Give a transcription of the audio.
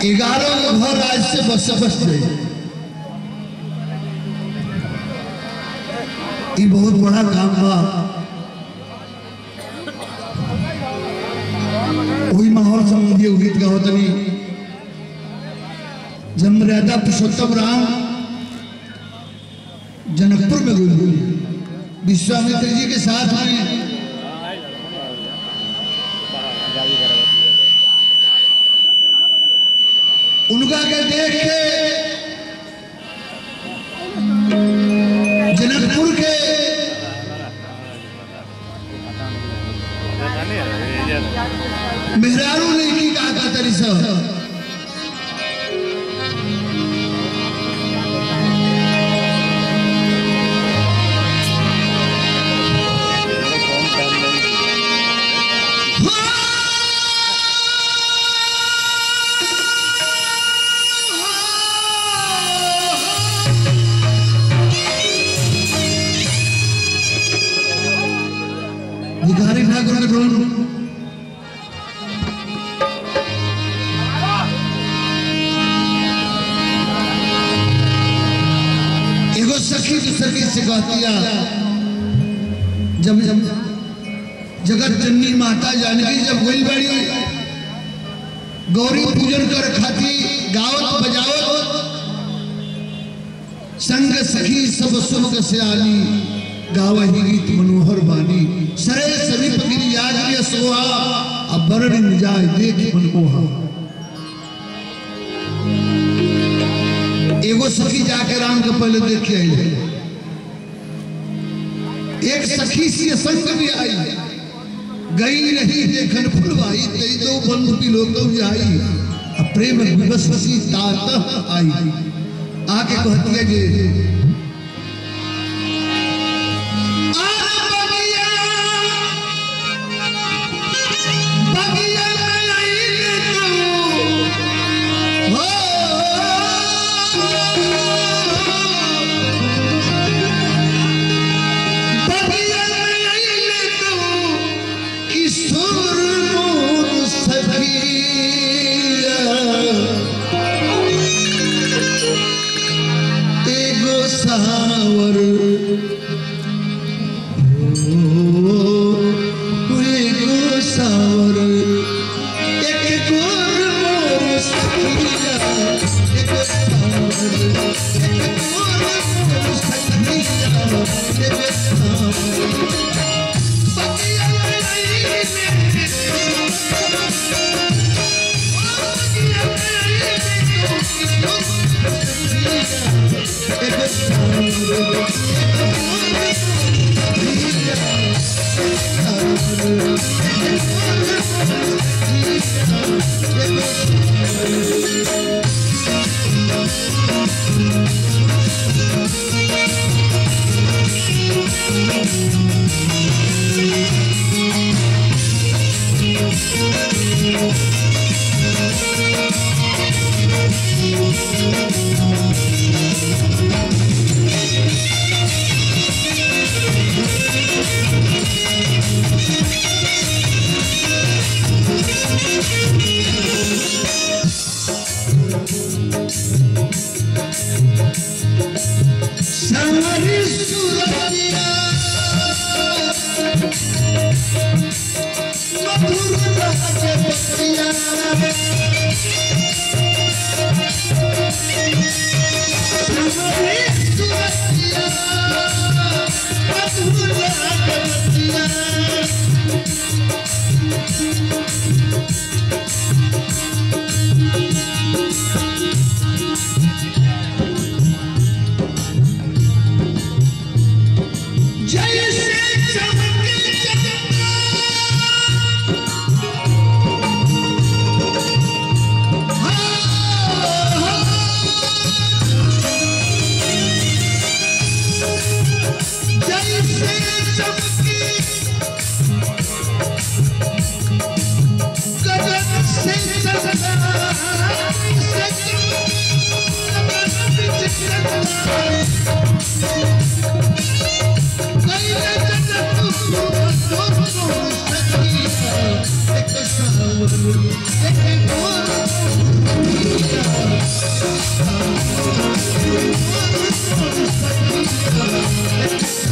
ग्यारह गो घर आज से बस बस गए ई बहुत बड़ा काम बा वही माहौल संबंधी एगो गीत गाओ तनी जब मर्यादा पुरुषोत्तम राम जनकपुर में गुल विश्वामित्र जी के साथ में उनका के देख के जनकपुर के मेहरारू ने की कहा था तरी सब भिखारी ठाकुर के ढोल एगो सखी दूसरी से कहतिया जब जब जगत जननी माता जानकी जब गोइल बाड़ी गौरी पूजन कर खाती गावत बजावत संग सखी सब सुख से आली गावही गीत मनोहर बानी सरे सभी पगिरी याद के सोहा अब बरड़ जाए देख मनमोहा एगो सखी जाके राम के पहले देख के आई एक सखी सी संग भी आई गई नहीं देखन फुलवाई तई दो बंधु की लोग जाई अब प्रेम विवश सी तात आई आके कहती है जे किशोर मोर सखिया एगो सावर ओ एगो सावर एक गोर मोर सखिया एगो सावर एक गोर मोर सखिया एगो सावर पतिया सारी सुरतिया मधुर राज बतिया सारी सुरतिया मधुर राज बतिया जैसे चमके चंदा जैसे चमकी गगन से चंदा से गगन से चंदा Thank सखिया